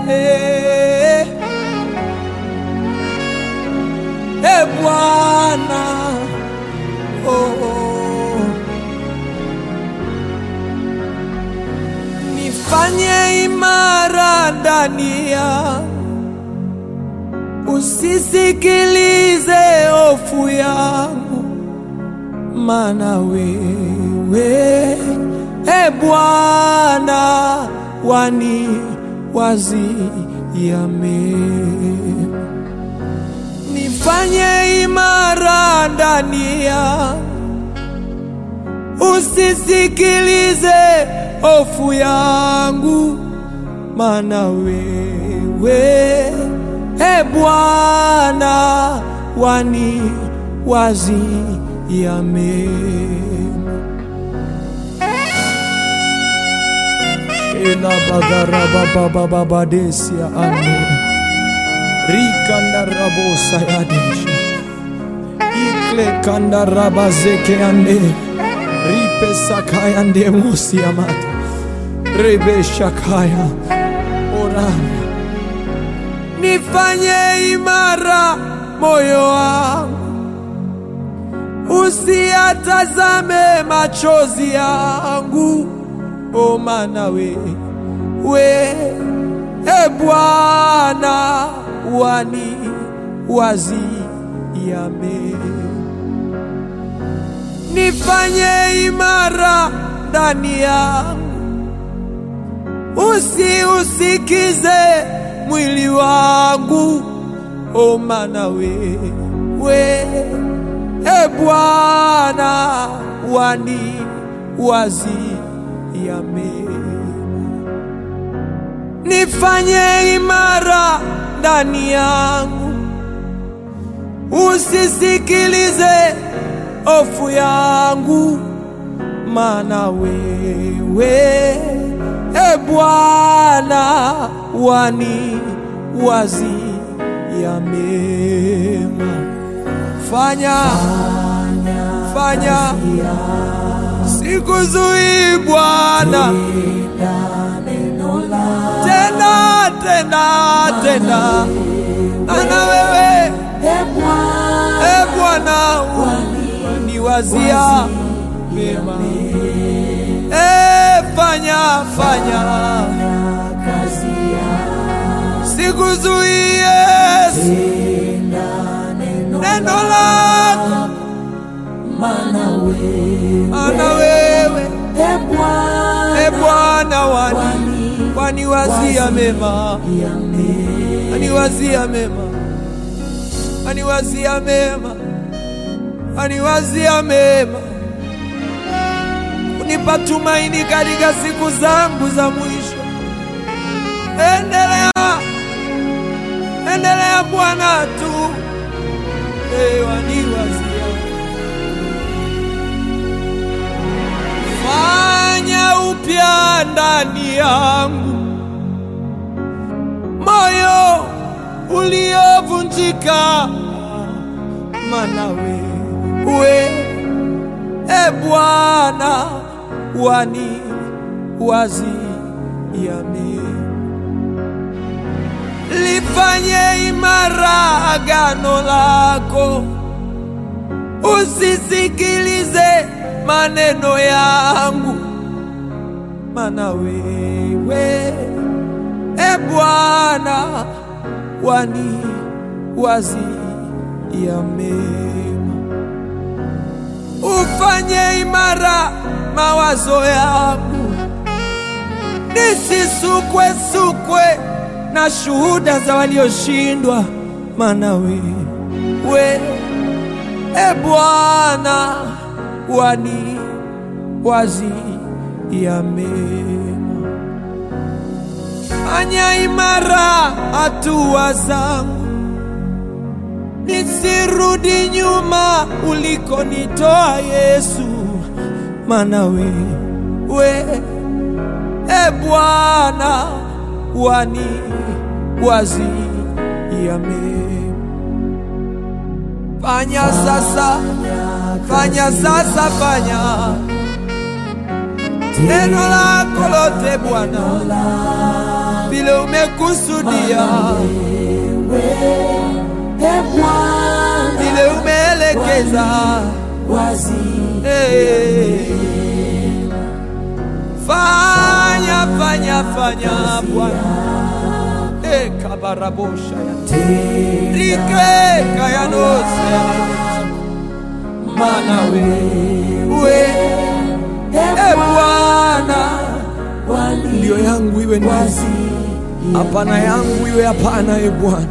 e Bwana oh, oh. nifanye imara ndani yangu, usisikilize hofu yangu, maana wewe e Bwana wani waziame nifanye imara ndani yangu, usisikilize hofu yangu, maana wewe e Bwana wani waziame ela bagarababababadesia ane rikandarabosa yadesha ikle kandarabazeke ande ripesakaya mosiamata rebeshakaya orana nifanye imara moyo wangu usiatazame machozi yangu o maana we we e Bwana wani waziame nifanye imara ndani yangu, usiusikize mwili wangu, o maana we we e Bwana wani waziame nifanye imara ndani yangu, usisikilize hofu yangu, maana wewe e Bwana wani waziame. Fanya fanya, sikuzuii Bwana, tena tena tena, ana wewe e Bwana waniwazia mema, e fanya fanya, sikuzuie neno lako, ana wewe e Bwana wani waniwazia mema, waniwazia mema, waniwazia mema, waniwazia mema, kunipa tumaini katika siku zangu za mwisho. Endelea, endelea Bwana tu, e, waniwazia fanya upya ndani yangu moyo uliovunjika, maana wewe e Bwana wani waziame, lifanye imara agano lako, usisikilize maneno yangu, maana wewe e Bwana wani waziame, ufanye imara mawazo yangu, nisisukwe sukwe na shuhuda za walioshindwa, maana wewe e Bwana wani waziame. Fanya imara hatua zangu, nisirudi nyuma ulikonitoa Yesu, maana wewe e Bwana wani waziame. Fanya sasa, fanya sasa, fanya neno lako lote Bwana vile umekusudia, E Bwana vile umeelekeza. wazi Hey. Fanya, fanya, fanya Bwana. Hey, kabarabosha ya like kayanose mana wewe e Bwana, ndio yangu iwe ndio, hapana yangu iwe hapana. E Bwana,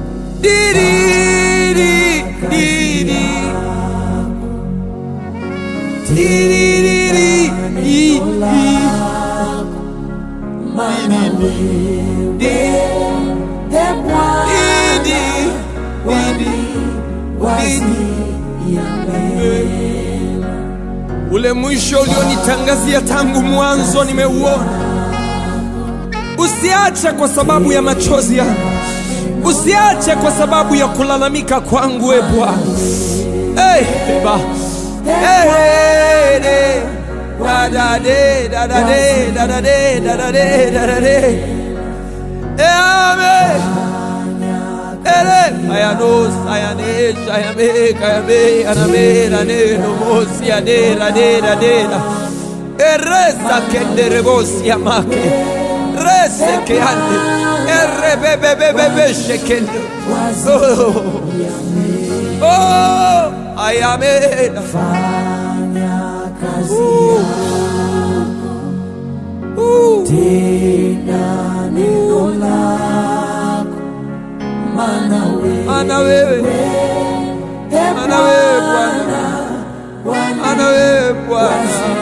diriri diri diriri i- i- E Bwana didi didi wazi Ule mwisho ulionitangazia tangu mwanzo nimeuona. Usiache kwa sababu ya machozi yangu, usiache kwa sababu ya kulalamika kwangu, e Bwana. Hey, ba. Hey, de. Da, da, de, da, da, de, da, da, de, da, da, de, da, da, de. Eh, amen. Ere, ayanos, ayanesh, ayame, kayame, aname, rane, nomos, yane, rane, rane, ra. Eresa kende rebosi amake. Rese ke ande. Erre be be be be be shekende. Oh, oh, ayame. fanya kazi Uh, tena neno lako maana wewe ana wewe, E ana wewe Bwana, Bwana ana wewe Bwana.